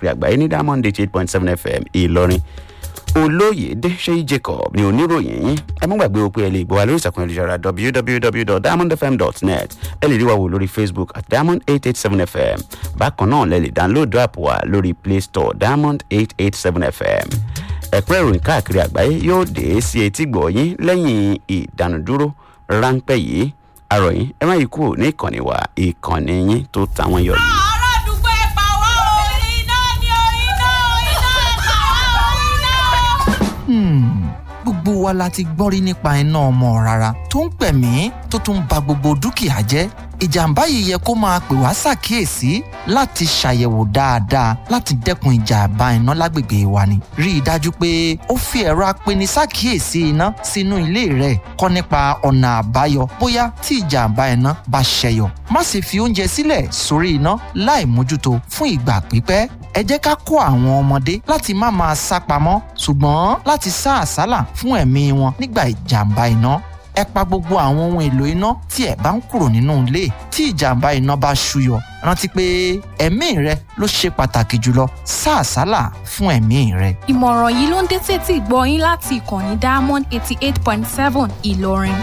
káàkiri àgbáyé ní diamond eight point seven fm ìlọrin olóyèdè ṣéyí jacob ní oníròyìn yín ẹ mú gbàgbé o pé ẹ lè gbọ́ wa lórí ìsàkùn ìlújára www.diamondfm.net ẹ lè rí wa wò lórí facebook at diamond eight eight seven fm bákan náà lẹ lè download app wa lórí play store diamond eight eight seven fm ẹ̀pẹ́ ìròyìn káàkiri àgbáyé yóò dé sí etí gbọ̀ yín lẹ́yìn ìdánudúró ráńpẹ́ yìí àròyìn ẹ má yí kúrò ní ìkànnì wa ìkànnì yín tó tàwọn yọ yìí. ará àdúgbò ẹ pa wá o. iná ni o iná iná ẹ pa wá o iná. gbogbo wa la ti gbọ́ rí nípa iná ọmọ rárá tó ń pẹ̀mí tó tún ba gbogbo dúkìá jẹ́ ìjàmbá yìí yẹ kó máa pè wá ṣàkíyèsí láti ṣàyẹ̀wò dáadáa láti dẹ́kun ìjàmbá iná lágbègbè wa ni. rí i dájú pé ó fi ẹ̀rọ apeni ṣàkíyèsí iná sínú ilé rẹ̀ kọ́ nípa ọ̀nà àbáyọ bóyá tí ìjàmbá iná bá ṣẹyọ. má sì fi oúnjẹ sílẹ̀ sórí iná láì mójútó fún ìgbà pípẹ́ ẹ jẹ́ ká kó àwọn ọmọdé láti má máa sá pamọ́ ṣùgbọ́n láti sá àsálà fún ẹ̀mí wọn nígbà ìjàmbá iná ẹ pa gbogbo àwọn ohun èlò iná tí ẹ bá ń kúrò nínú ilé tí ìjàmbá iná bá ṣúyọ rántí pé ẹ̀mí rẹ ló ṣe pàtàkì jùlọ sá àsálà fún ẹ̀mí rẹ. ìmọ̀ràn yìí ló ń dé tètè gbọ́ yín láti ìkànnì diamond eighty eight point seven ìlọrin.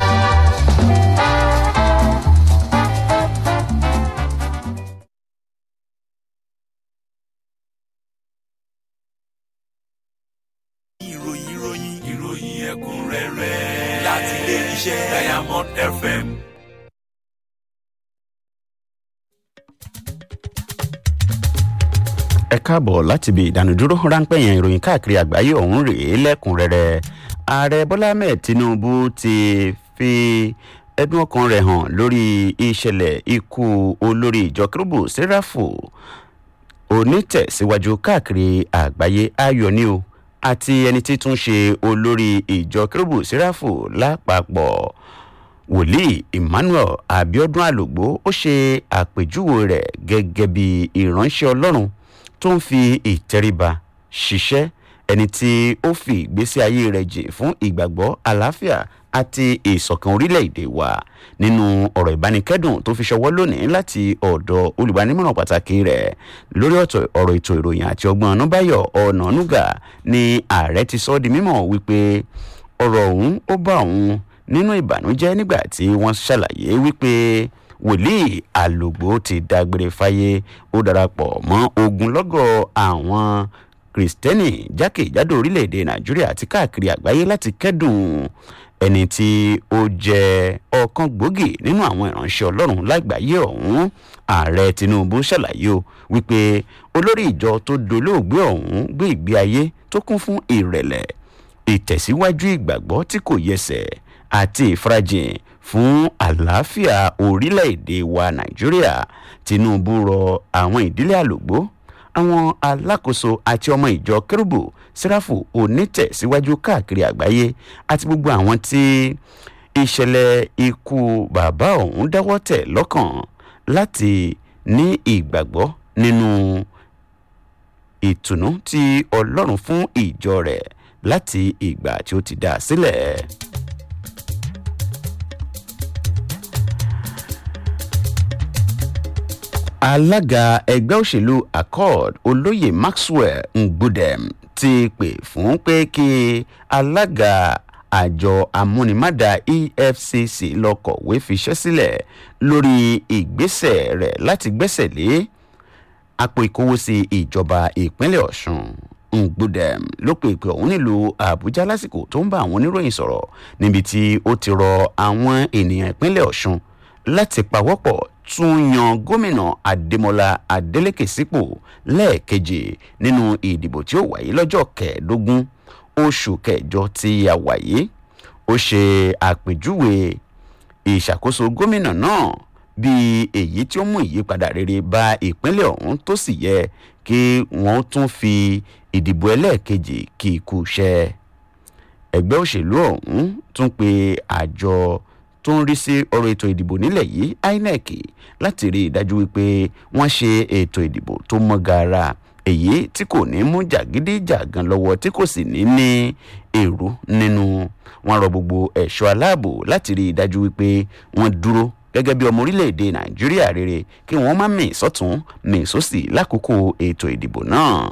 ìròyìn ìròyìn ìròyìn ẹ̀kúnrẹ́rẹ́ láti ilé iṣẹ́ diamond fm. ẹ káàbọ̀ láti ibi ìdánudúró ráńpẹ́ yẹn ìròyìn káàkiri àgbáyé ọ̀hún rèé lẹ́kùnrẹ́rẹ́ ààrẹ bọ́lá ahmed tinubu ti fi ẹdun ọkàn rẹ̀ hàn lórí ìṣẹ̀lẹ̀ ikú olórí ìjọ kérúbù sẹ́ráfù onítẹ̀síwájú káàkiri àgbáyé ayọ̀ ni o àti ẹni tí tún ṣe olórí ìjọ kérúbù sẹ́ráfù lápapọ̀ wòlíì emmanuel abiodun alogbo ó ṣe àpèjúwe rẹ̀ gẹ́gẹ́ bí ìránṣẹ́ ọlọ́run tó ń fi ìtẹríba ṣiṣẹ́ ẹni tí ó fi ìgbésí ayé rẹ̀ jìn fún ìgbàgbọ́ àlàáfíà àti ìṣọ̀kan orílẹ̀-èdè wa nínú ọ̀rọ̀ ìbánikẹ́dùn tó fi ṣọwọ́ lónìí láti ọ̀dọ̀ olùbánímọ̀ràn pàtàkì rẹ̀ lórí ọ̀tọ̀ ọ̀rọ̀ ètò ìròyìn àti ọgbọ́n ọ̀nàbáyọ̀ ọ̀nànúgà ni ààrẹ ti sọ ọ́ di mímọ̀ wípé ọ̀rọ̀ ọ̀hún ó bá òun nínú ìbànújẹ́ nígbà tí wọ́n ṣàlàyé wípé wòlíì àlògbò ti dágbére fáyé ó darapọ̀ mọ́ ogunlọ́gọ̀ àwọn kìrìsìtẹ́nì jákèjádò orílẹ̀-èdè nàìjíríà àti káàkiri àgbáyé láti kẹ́dùn ẹni tí ó jẹ́ ọ̀kan gbòógì nínú àwọn ìránṣẹ́ ọlọ́run lágbàáyé ọ̀hún ààrẹ tinubu ṣàlàyé o wípé olórí ìjọ tó dolóògbé ọ̀hún gbé ìgbé ayé tó kún fún ìrẹ̀lẹ̀ ìtẹ̀síwájú ìgbàgbọ́ tí kò yẹsẹ̀ àti ìfarajìn fún àlàáfíà orílẹ̀-èdè wa nàìjíríà tinubu rọ àwọn ìdílé àlògbó àwọn alákòóso àti ọmọ ìjọ kérúbù sẹ́ráfù onítẹ̀síwájú káàkiri àgbáyé àti gbogbo àwọn tí ìṣẹ̀lẹ̀ ikú bàbá ọ̀hún dáwọ́ tẹ̀ lọ́kàn láti ní ìgbàgbọ́ nínú ìtùnú tí ọlọ́run fún ìjọ rẹ̀ láti ìgbà tí ó ti dá a sílẹ̀. alága ẹgbẹ́ òṣèlú accord olóyè maxwell ngbudem ti pè fún pé kí alága àjọ amúnimádà efcc lọ kọ̀wé fiṣẹ́ sílẹ̀ lórí ìgbésẹ̀ rẹ̀ láti gbẹ́sẹ̀ lé àpò ìkówósí ìjọba ìpínlẹ̀ ọ̀sùn ngbudem ló pe ìpè ọ̀hún nílùú àbújá lásìkò tó ń bá àwọn oníròyìn sọ̀rọ̀ níbi tí ó ti rọ àwọn ènìyàn ìpínlẹ̀ ọ̀sùn láti pawọ́pọ̀ tún yan gómìnà adémọlá adélèké sípò lẹ́ẹ̀kejì nínú ìdìbò tí ó wáyé lọ́jọ́ kẹẹ̀ẹ́dógún oṣù kẹjọ tí a wáyé ó ṣe àpèjúwe ìṣàkóso gómìnà náà bíi èyí tí ó mú ìyípadà rere bá ìpínlẹ̀ ọ̀hún tó sì yẹ kí wọ́n tún fi ìdìbò ẹlẹ́ẹ̀kejì kí ikú ṣẹ́ ẹgbẹ́ òṣèlú ọ̀hún tún pe àjọ tó ń rí sí ọ̀rọ̀ ètò ìdìbò nílẹ̀ yìí inec láti rí i dájú wípé wọ́n ṣe ètò ìdìbò tó mọ́ gaara èyí tí kò ní mú jàgídíjàgan lọ́wọ́ tí kò sì ní ní èrò nínú wọn rọ gbogbo ẹ̀ṣọ́ aláàbò láti rí i dájú wípé wọ́n dúró gẹ́gẹ́ bí ọmọ orílẹ̀-èdè nàìjíríà rere kí wọ́n má mì sọ́tún mì sósì lákòókò ètò ìdìbò náà.